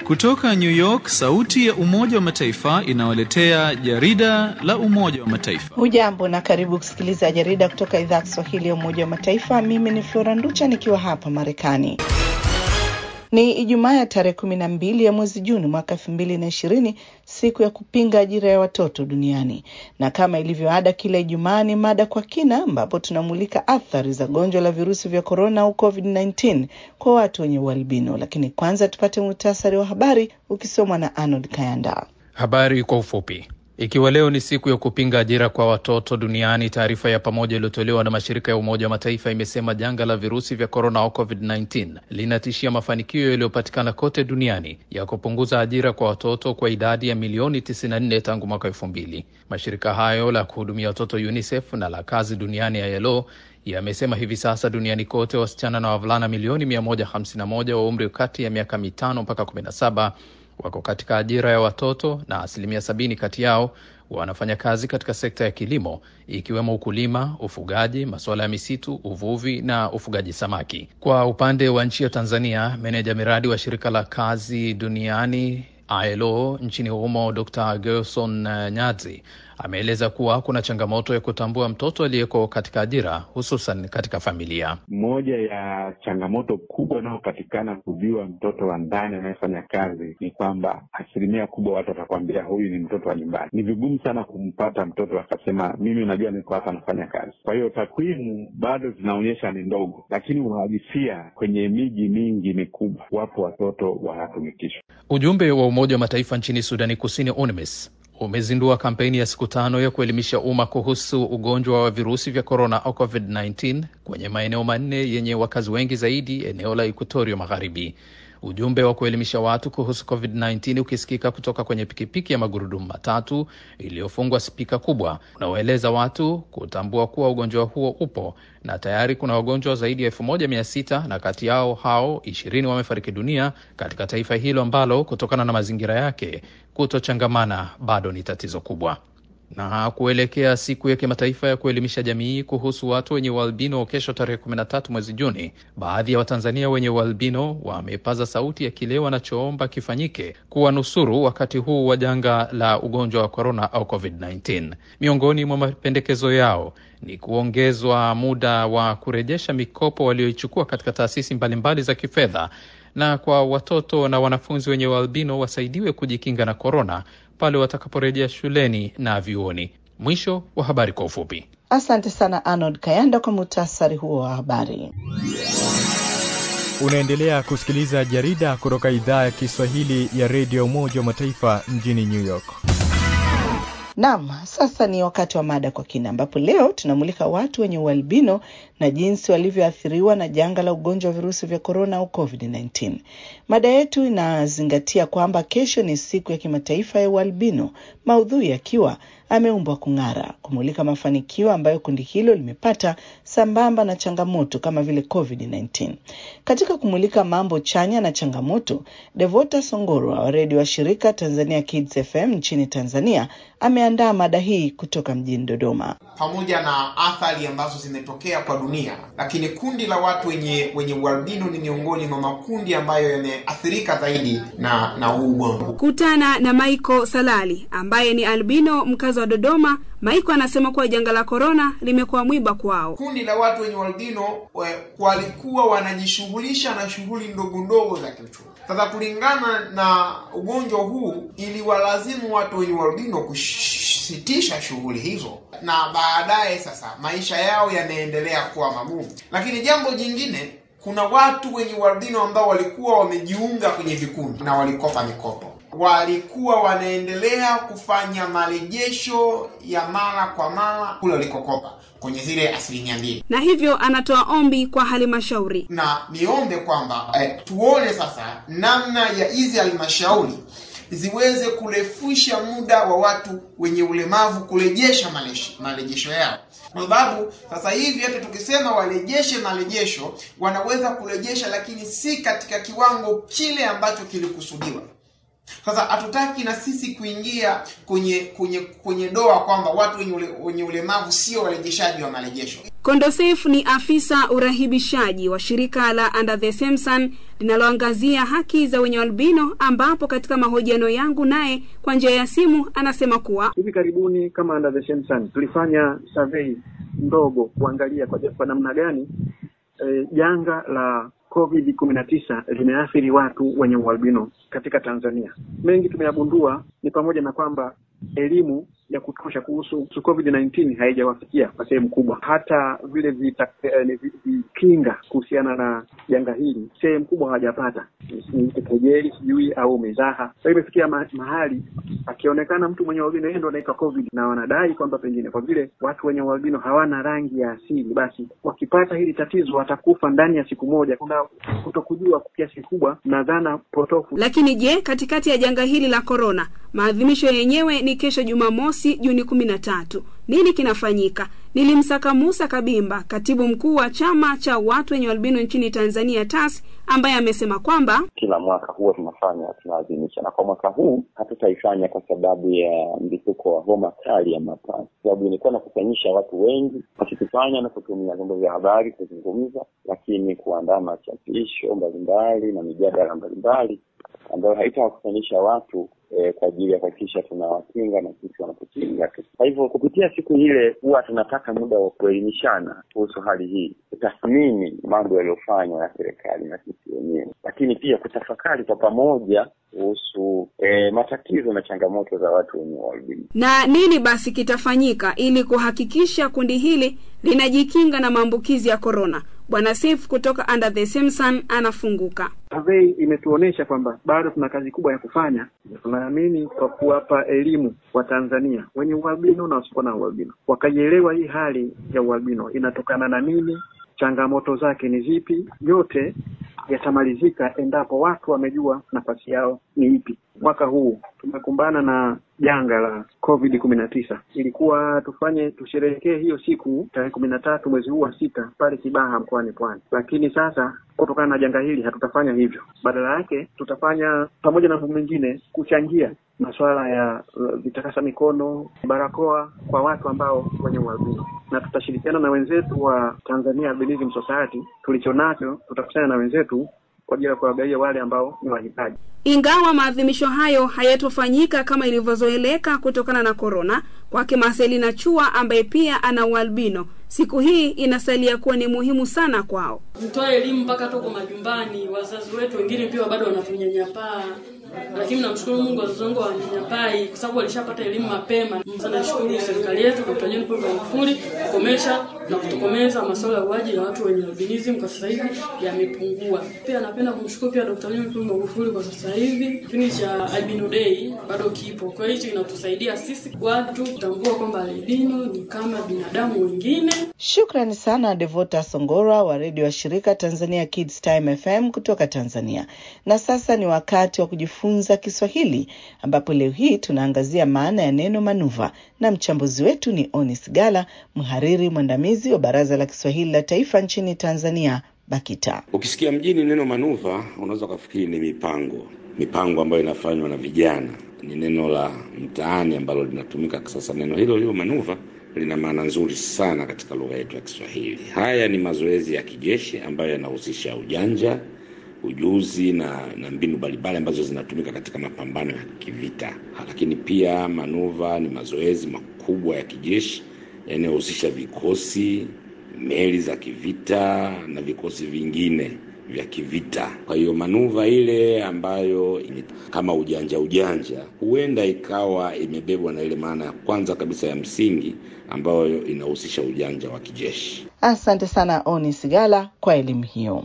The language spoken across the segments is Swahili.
Kutoka New York, sauti ya Umoja wa Mataifa inawaletea jarida la Umoja wa Mataifa. Hujambo na karibu kusikiliza jarida kutoka idhaa ya Kiswahili ya Umoja wa Mataifa. Mimi ni Flora Nducha nikiwa hapa Marekani. Ni Ijumaa ya tarehe kumi na mbili ya mwezi Juni mwaka elfu mbili na ishirini, siku ya kupinga ajira ya watoto duniani, na kama ilivyo ada, kila Ijumaa ni mada kwa kina, ambapo tunamulika athari za gonjwa la virusi vya korona au COVID-19 kwa watu wenye ualbino. Lakini kwanza tupate muhtasari wa habari ukisomwa na Arnold Kayanda. Habari kwa ufupi. Ikiwa leo ni siku ya kupinga ajira kwa watoto duniani, taarifa ya pamoja iliyotolewa na mashirika ya Umoja wa Mataifa imesema janga la virusi vya korona au COVID-19 linatishia mafanikio yaliyopatikana kote duniani ya kupunguza ajira kwa watoto kwa idadi ya milioni 94 tangu mwaka elfu mbili. Mashirika hayo la kuhudumia watoto UNICEF na la kazi duniani ya ILO yamesema hivi sasa duniani kote wasichana na wavulana milioni 151 wa umri kati ya miaka mitano mpaka 17 wako katika ajira ya watoto na asilimia sabini kati yao wanafanya kazi katika sekta ya kilimo ikiwemo ukulima, ufugaji, masuala ya misitu, uvuvi na ufugaji samaki. Kwa upande wa nchi ya Tanzania, meneja miradi wa shirika la kazi duniani ILO nchini humo Dr. Gerson Nyazi ameeleza kuwa kuna changamoto ya kutambua mtoto aliyeko katika ajira hususan katika familia. Moja ya changamoto kubwa inayopatikana kujua mtoto wa ndani anayefanya kazi ni kwamba asilimia kubwa watu watakwambia huyu ni mtoto wa nyumbani. Ni vigumu sana kumpata mtoto akasema mimi najua niko hapa nafanya kazi. Kwa hiyo takwimu bado zinaonyesha ni ndogo, lakini uhalisia kwenye miji mingi mikubwa, wapo watoto wanatumikishwa. Ujumbe wa Umoja wa Mataifa nchini Sudani Kusini, UNMISS umezindua kampeni ya siku tano ya kuelimisha umma kuhusu ugonjwa wa virusi vya korona au COVID-19 kwenye maeneo manne yenye wakazi wengi zaidi, eneo la Equatoria Magharibi. Ujumbe wa kuelimisha watu kuhusu COVID-19 ukisikika kutoka kwenye pikipiki ya magurudumu matatu iliyofungwa spika kubwa, unaoeleza watu kutambua kuwa ugonjwa huo upo na tayari kuna wagonjwa zaidi ya elfu moja mia sita na kati yao hao ishirini wamefariki dunia katika taifa hilo ambalo kutokana na mazingira yake kutochangamana bado ni tatizo kubwa. Na kuelekea siku ya kimataifa ya kuelimisha jamii kuhusu watu wenye ualbino kesho tarehe 13 mwezi Juni, baadhi ya Watanzania wenye ualbino wamepaza sauti ya kile wanachoomba kifanyike kuwanusuru wakati huu wa janga la ugonjwa wa korona au COVID-19. Miongoni mwa mapendekezo yao ni kuongezwa muda wa kurejesha mikopo walioichukua katika taasisi mbalimbali za kifedha, na kwa watoto na wanafunzi wenye ualbino wasaidiwe kujikinga na korona pale watakaporejea shuleni na vyuoni. Mwisho wa habari kwa ufupi. Asante sana Arnold Kayanda kwa muhtasari huo wa habari. Unaendelea kusikiliza jarida kutoka idhaa ya Kiswahili ya redio Umoja wa Mataifa mjini New York. Naam, sasa ni wakati wa mada kwa kina, ambapo leo tunamulika watu wenye ualbino na jinsi walivyoathiriwa na janga la ugonjwa wa virusi vya korona au COVID-19. Mada yetu inazingatia kwamba kesho ni siku ya kimataifa ya ualbino, maudhui yakiwa ameumbwa kung'ara, kumulika mafanikio ambayo kundi hilo limepata sambamba na changamoto kama vile COVID-19. Katika kumulika mambo chanya na changamoto, Devota Songoro wa redio wa shirika Tanzania Kids FM nchini Tanzania ameandaa mada hii kutoka mjini Dodoma. Pamoja na athari ambazo zimetokea kwa dunia, lakini kundi la watu wenye wenye ualbino ni miongoni mwa makundi ambayo yameathirika zaidi na na huu ugonjwa. Kutana na Maiko Salali ambaye ni albino mkazi wa Dodoma. Maiko anasema kuwa janga la korona limekuwa mwiba kwao. Kundi la watu wenye ualbino walikuwa wanajishughulisha na shughuli ndogo ndogo za kiuchumi. Sasa kulingana na ugonjwa huu, iliwalazimu watu wenye ualbino kusitisha shughuli hizo, na baadaye sasa maisha yao yanaendelea kuwa magumu. Lakini jambo jingine, kuna watu wenye ualbino ambao walikuwa wamejiunga kwenye vikundi na walikopa mikopo walikuwa wanaendelea kufanya marejesho ya mara kwa mara kule walikokopa kwenye zile asilimia mbili, na hivyo anatoa ombi kwa halmashauri na niombe kwamba eh, tuone sasa namna ya hizi halmashauri ziweze kurefusha muda wa watu wenye ulemavu kurejesha marejesho yao, kwa sababu sasa hivi hata tukisema warejeshe marejesho, wanaweza kurejesha, lakini si katika kiwango kile ambacho kilikusudiwa. Sasa hatutaki na sisi kuingia kwenye kwenye kwenye doa kwamba watu wenye, ule, wenye ulemavu sio warejeshaji wa marejesho. Kondosef ni afisa urahibishaji wa shirika la Under the Same Sun linaloangazia haki za wenye albino, ambapo katika mahojiano yangu naye kwa njia ya simu anasema kuwa hivi karibuni kama Under the Same Sun tulifanya survey ndogo kuangalia kwa, kwa namna gani eh, janga la COVID kumi na tisa limeathiri watu wenye ualbino katika Tanzania. Mengi tumeyagundua ni pamoja na kwamba elimu ya kutosha kuhusu COVID-19 haijawafikia kwa sehemu kubwa. Hata vile vita, eh, vikinga kuhusiana na janga hili sehemu kubwa hawajapata, ni kejeli sijui au mizaha. Kwa hiyo imefikia ma mahali akionekana mtu mwenye ualbino yeye ndo anaitwa COVID, na wanadai kwamba pengine kwa vile watu wenye ualbino hawana rangi ya asili, basi wakipata hili tatizo watakufa ndani ya siku moja. Kuna kutokujua kwa kiasi kikubwa na dhana potofu. Lakini je, katikati ya janga hili la korona, maadhimisho yenyewe ni kesho Jumamosi Juni kumi na tatu. Nini kinafanyika? Nilimsaka Musa Kabimba, katibu mkuu wa chama cha watu wenye albino nchini Tanzania TAS, ambaye amesema kwamba kila mwaka huwa tunafanya tunaadhimisha, na kwa mwaka huu hatutaifanya kwa sababu ya mlipuko wa homa kali ya mapafu, sababu ilikuwa nakusanyisha watu wengi, wakitufanya na kutumia vyombo vya habari kuzungumza, lakini kuandaa machapisho mbalimbali na mijadala mbalimbali ambayo haitawakusanyisha watu eh, kwa ajili ya kuhakikisha tunawakinga na sisi wanatukinga tu. Kwa hivyo kupitia siku ile huwa tunapata muda wa kuelimishana kuhusu hali hii, kutathmini mambo yaliyofanywa na serikali na sisi wenyewe, lakini pia kutafakari kwa pamoja kuhusu eh, matatizo na changamoto za watu wenye ualbino. Na nini basi kitafanyika ili kuhakikisha kundi hili linajikinga na maambukizi ya korona? Bwana Sif kutoka Under the Same Sun anafunguka. Survey imetuonesha kwamba bado tuna kazi kubwa ya kufanya. Tunaamini kwa kuwapa elimu wa Tanzania wenye ualbino na wasiokuwa na ualbino, wakaielewa hii hali ya ualbino inatokana na nini, changamoto zake ni zipi, yote yatamalizika endapo watu wamejua nafasi yao ni ipi. Mwaka huu tumekumbana na janga la COVID kumi na tisa. Ilikuwa tufanye tusherehekee hiyo siku tarehe kumi na tatu mwezi huu wa sita pale Kibaha mkoani Pwani, lakini sasa kutokana na janga hili hatutafanya hivyo. Badala yake tutafanya pamoja na mambo mengine kuchangia masuala ya uh, vitakasa mikono, barakoa kwa watu ambao wenye ualbino, na tutashirikiana na wenzetu wa Tanzania Albinism Society. Tulicho nacho tutakusanya na wenzetu kwa ajili ya kuwagawia wale ambao ni wahitaji. Ingawa maadhimisho hayo hayatofanyika kama ilivyozoeleka kutokana na korona, kwake Marcelina Chua ambaye pia ana ualbino, siku hii inasalia kuwa ni muhimu sana kwao. Mtoe elimu mpaka toko majumbani. Wazazi wetu wengine pia bado wanatunyanyapaa, lakini namshukuru Mungu, wazazi wangu hawanyanyapai kwa sababu walishapata elimu mapema. Nashukuru serikali yetu, Dkt. John Pombe Magufuli kukomesha na kutokomeza masuala ya uaji ya watu wenye albinism kwa sasa hivi yamepungua. Pia napenda kumshukuru pia Dkt. John Pombe Magufuli kwa sasa hivi kipindi cha Albino Day bado kipo, kwa hiyo inatusaidia sisi watu kutambua kwamba albino ni kama binadamu wengine. Shukrani sana Devota Songora wa redio wa shirika Tanzania Kids Time FM kutoka Tanzania. Na sasa ni wakati wa kujifunza Kiswahili, ambapo leo hii tunaangazia maana ya neno manuva, na mchambuzi wetu ni Onis Gala, mhariri mwandamizi wa Baraza la Kiswahili la Taifa nchini Tanzania, BAKITA. Ukisikia mjini neno manuva, unaweza ukafikiri ni mipango, mipango ambayo inafanywa na vijana. Ni neno la mtaani ambalo linatumika sasa. Neno hilo hilo manuva lina maana nzuri sana katika lugha yetu ya Kiswahili. Haya ni mazoezi ya kijeshi ambayo yanahusisha ujanja, ujuzi na, na mbinu mbalimbali ambazo zinatumika katika mapambano ya kivita. Lakini pia manuva ni mazoezi makubwa ya kijeshi yanayohusisha vikosi, meli za kivita na vikosi vingine vya kivita. Kwa hiyo manuva ile ambayo kama ujanja ujanja, huenda ikawa imebebwa na ile maana ya kwanza kabisa ya msingi ambayo inahusisha ujanja wa kijeshi. Asante sana Oni Sigala kwa elimu hiyo.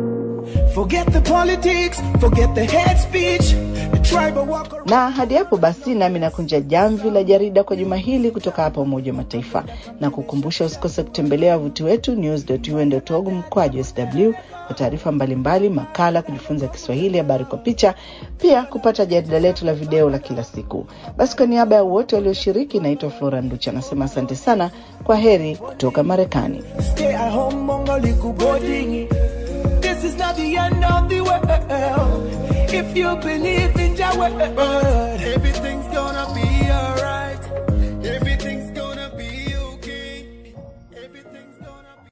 Forget the politics, forget the hate speech, the tribal walk around. Na hadi hapo basi, nami nakunja jamvi la jarida kwa juma hili kutoka hapa Umoja wa Mataifa, na kukumbusha usikose kutembelea wavuti wetu news.un.org mkwaju sw kwa taarifa mbalimbali, makala, kujifunza Kiswahili, habari kwa picha, pia kupata jarida letu la video la kila siku. Basi kwa niaba ya wote walioshiriki, naitwa Flora Nducha, anasema asante sana, kwa heri kutoka Marekani. Stay at home, mongo liku boarding. This is not the end of the world. If you believe in Jah word, everything's gonna be